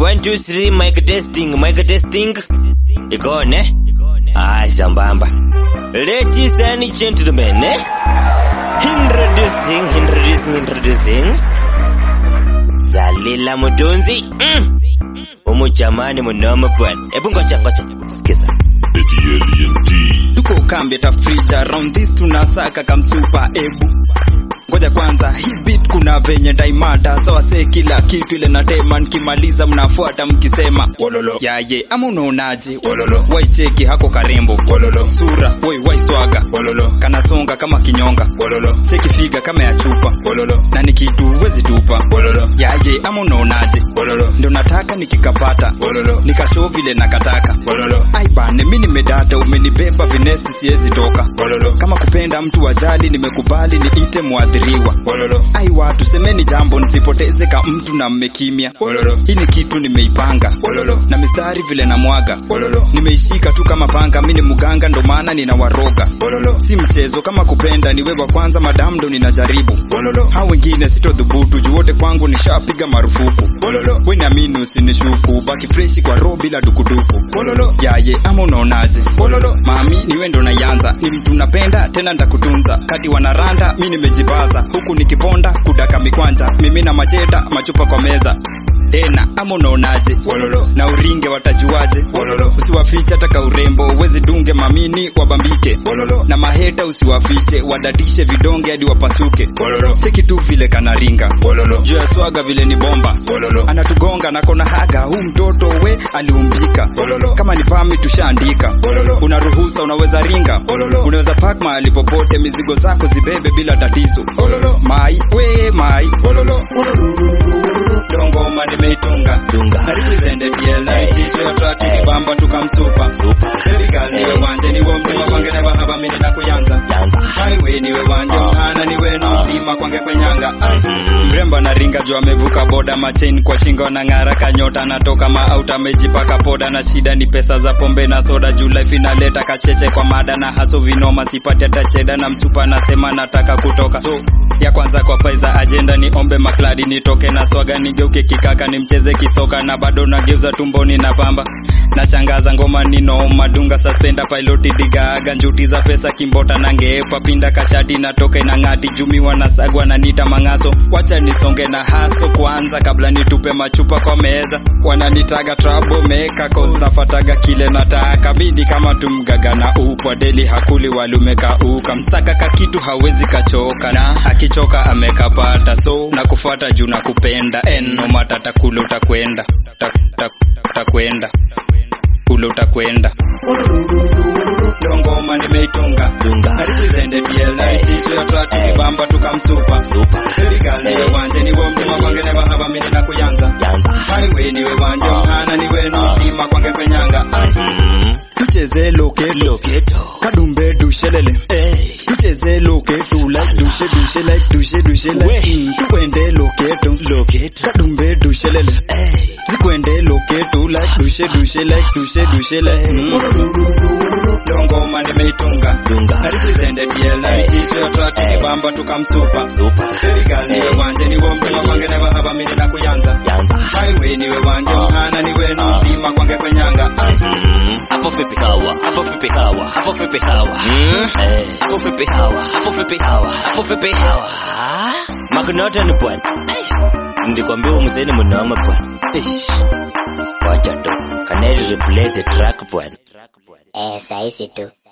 One, two, three, mic testing, mic testing. Iko on, eh? Ah, sambamba. Ladies and gentlemen, eh? Introducing, introducing, introducing. Zalila Mutunzi. Mm. Umu jamani mnoma bwana. Ebu ngoja ngoja. Sikiza. tuko kambi tafrija round this tunasaka kamsupa ebu ngoja kwanza hii beat kuna venye daimada sawa se kila kitu ile natema nikimaliza mnafuata mkisema wololo yaye ama unaonaje wololo waicheki hako karembo wololo sura woi waiswaga wololo kanasonga kama kinyonga wololo cheki figa kama ya chupa wololo na ni kitu huwezi tupa wololo yaye ama unaonaje wololo ndo nataka nikikapata wololo nikashow vile nakataka wololo ai bane mi nimedata umenibeba vinesi siwezi toka wololo kama kupenda mtu wajali nimekubali niite mwadhiriwa wololo ai watu semeni jambo nisipoteze ka mtu na mmekimya wololo hii ni kitu nimeipanga wololo na mistari vile na mwaga wololo nimeishika tu kama panga mi ni mganga ndo maana ninawaroga wololo si mchezo kama kupenda ni wewe wa kwanza madam ndo ninajaribu wololo hao wengine sitodhubutu juu wote kwangu nishapiga marufuku wololo we niamini usinishuku baki freshi kwa roho bila dukuduku wololo yaye ama unaonaje wololo mami niwe ndo naianza ni mtu napenda tena ntakutunza kati wanaranda mi nimejibaza huku nikiponda kudaka mikwanja mimi na macheta machupa kwa meza tena ama unaonaje wololo na uringe watajuaje wololo usiwafiche taka urembo uwezi dunge mamini wabambike wololo na maheta usiwafiche wadadishe vidonge hadi wapasuke wololo cheki tu vile kanaringa wololo juu ya swaga vile ni bomba wololo anatugonga na kona haga huu mtoto we aliumbika wololo kama ni pami tushaandika wololo unaruhusa unaweza ringa wololo unaweza pak mahali popote mizigo zako zibebe bila tatizo wololo mai we mai wololo dongoma nimeitunga Dunga. na represented DLI jicho ya track bamba tukamsupa Serikali niwe wanje niwe mtima kwange ne bahaba mini na kuyanza Yanza. highway niwe wanje mhana niwe mlima kwange kwenyanga mrembo na ringa juu amevuka boda machain kwa shingo na ng'ara kanyota natoka maauta amejipaka poda na shida ni pesa za pombe na soda juu life inaleta kacheche kwa mada na haso vinoma sipati hata cheda na msupa nasema nataka kutoka so ya kwanza kwa paiza ajenda ni ombe makladi nitoke na swaga nigeuke kikaka nimcheze kisoka na bado nageuza tumboni na pamba nashangaza ngoma ninooma dunga suspenda piloti digaaga njuti za pesa kimbota na ngeepa pinda kashati natoka inang'ati jumiwa na sagwa na nita mang'aso wacha nisonge na haso kwanza kabla nitupe machupa kwa meza wananitaga trabo meka cause nafataga kile nataka bidi kama tumgaga na upwa deli hakuli walumeka uka msaka kakitu hawezi kachoka na akichoka amekapata so na kufuata juu na kupenda eno matata kule utakwenda Ta- ta- utakwenda kule utakwenda dongoma nimeitunga Dunga. Na represented DLI jicho ya track bamba tukamsupa Super. serikali niwe wanje niwe mtima kwange ne bahaba mini na kuyanza Yanza. highway niwe wanje mhana niwe mlima kwange kwenyanga Mm. tucheze loketo Loketo. kadumbe dushelele Hey. tucheze loketo like dushe dushe like dushe dushe We. like mm, tukwende loketo Loketo. kadumbe dushelele Hey. zikwende loketo like dushe dushe like dushe dushe like mm. dongoma nimeitunga Dunga. na represented DLI jicho ya track bamba tukamsupa Super. serikali niwe wanje niwe mtima kwange ne bahaba mini na kuyanza Yanza. highway niwe wanje mhana niwe mlima kwange kwenyanga Mm. Hapo vipi hawa? Hapo vipi hawa? Hapo vipi hawa? Eh, hapo vipi hawa? Hapo vipi hawa? Hapo vipi hawa? Magnota ni bwana. Ai. Nilikwambia huyu mzee ni mnoma bwana. Ish. Wacha tu. Can I replay the track bwana? Eh, saisi tu.